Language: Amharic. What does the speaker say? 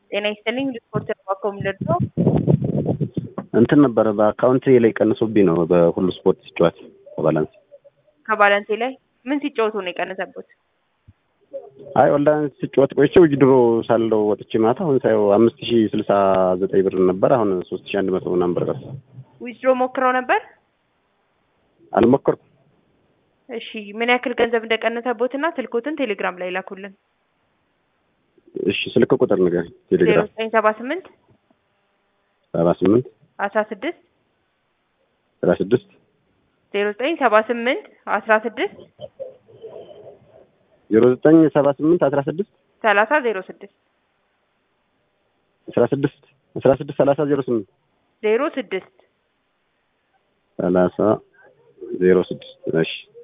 ጤና ይስጥልኝ ሪፖርት ተቋቋም ለድሮ እንትን ነበረ በአካውንት ላይ ቀንሶብኝ ነው በሁሉ ስፖርት ሲጫወት ከባላንስ ከባላንሴ ላይ ምን ሲጫወቱ ነው የቀነሰበት? አይ ኦንላይን ሲጫወት ቆይቼ ውጅ ድሮ ሳለው ወጥቼ ማታ አሁን ሳየው አምስት ሺ ስልሳ ዘጠኝ ብር ነበር አሁን ሶስት ሺ አንድ መቶ ምናምን ብር ቀርቶ ዊዝድሮ ሞክረው ነበር? አልሞከርኩም። እሺ ምን ያክል ገንዘብ እንደቀነሰቦት እና ስልኮትን ቴሌግራም ላይ ላኩልን። እሺ ስልክ ቁጥር ንገር ዜሮ ቴሌግራም ዘጠኝ ሰባ ስምንት ሰባ ስምንት አስራ ስድስት ሰባ ስድስት ዜሮ ዘጠኝ ሰባ ስምንት አስራ ስድስት ዜሮ ዘጠኝ ሰባ ስምንት አስራ ስድስት ሰላሳ ዜሮ ስድስት አስራ ስድስት አስራ ስድስት ሰላሳ ዜሮ ስምንት ዜሮ ስድስት ሰላሳ ዜሮ ስድስት እሺ